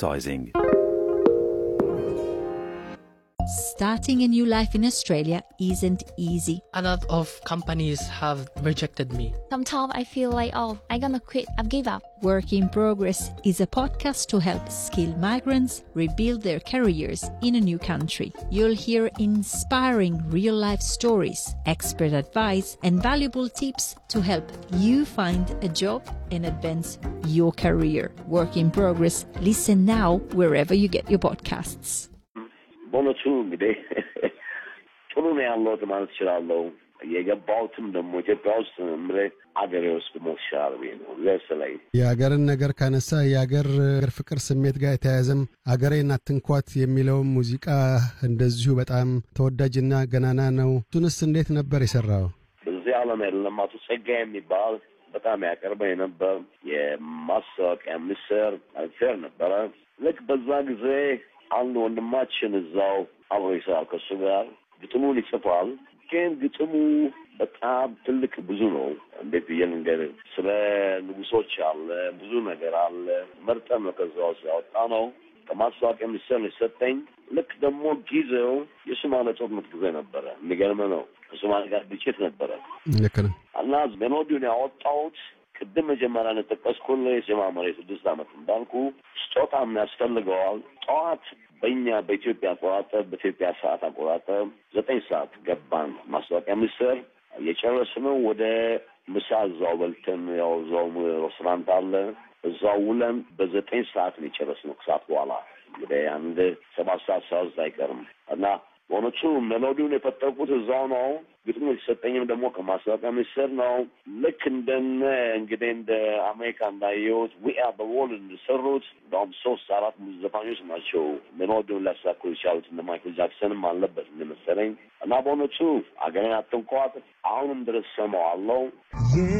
advertising. Starting a new life in Australia isn't easy. A lot of companies have rejected me. Sometimes I feel like, oh, I'm gonna quit, I've give up. Work in Progress is a podcast to help skilled migrants rebuild their careers in a new country. You'll hear inspiring real life stories, expert advice, and valuable tips to help you find a job and advance your career. Work in Progress. Listen now wherever you get your podcasts. በእውነቱ እንግዲህ ጥሩ ነው ያለሁት ማለት እችላለሁ። የገባሁትም ደግሞ ኢትዮጵያ ውስጥ ምሬ አገሬ ውስጥ ሞሻል ብዬ ነው ለስላይ የአገርን ነገር ካነሳ የአገር ፍቅር ስሜት ጋር የተያያዘም አገሬን አትንኳት የሚለው ሙዚቃ እንደዚሁ በጣም ተወዳጅና ገናና ነው። እሱንስ እንዴት ነበር የሰራው? በዚህ ዓለም የለም አቶ ጸጋ የሚባል በጣም ያቀርበኝ ነበር። የማስታወቂያ ሚኒስትር ፌር ነበረ። ልክ በዛ ጊዜ አንድ ወንድማችን እዛው አብሮ ይሰራል ከእሱ ጋር ግጥሙን ይጽፋል። ግን ግጥሙ በጣም ትልቅ ብዙ ነው። እንዴት ብዬ ልንገርህ? ስለ ንጉሶች አለ፣ ብዙ ነገር አለ። መርጠን ነው ከዛ ውስጥ ያወጣ ነው። ከማስታወቂያ ሚኒስቴር የሰጠኝ ልክ ደግሞ ጊዜው የሶማሌ ጦርነት ጊዜ ነበረ። የሚገርም ነው። ከሶማሌ ጋር ግጭት ነበረ ልክ ነው። እና ሜሎዲውን ያወጣሁት ቅድም መጀመሪያ እንደጠቀስኩልህ የዜማ መሬት ስድስት ዓመት እንዳልኩ ስጦታም ያስፈልገዋል። ጠዋት በእኛ በኢትዮጵያ አቆጣጠር በኢትዮጵያ ሰዓት አቆጣጠር ዘጠኝ ሰዓት ገባን ማስታወቂያ ሚኒስቴር የጨረስነው ወደ ምሳ እዛው በልተን ያው እዛው ሬስቶራንት አለ እዛው ውለን በዘጠኝ ሰዓት ነው የጨረስነው። ከሰዓት በኋላ እንግዲህ አንድ ሰባት ሰዓት ሰዓት አይቀርም እና በእውነቱ ሜሎዲውን የፈጠርኩት እዛው ነው። ግጥሙ የተሰጠኝም ደግሞ ከማስታወቂያ ሚኒስቴር ነው። ልክ እንደነ እንግዲህ እንደ አሜሪካ እንዳየሁት ዊአ በወል እንደሰሩት በአሁም ሶስት አራት ዘፋኞች ናቸው ሜሎዲውን ሊያሳኩ የቻሉት እነ ማይክል ጃክሰንም አለበት እንደመሰለኝ እና በእውነቱ አገሬን አትንኳት አሁንም ድረስ ሰማዋለሁ።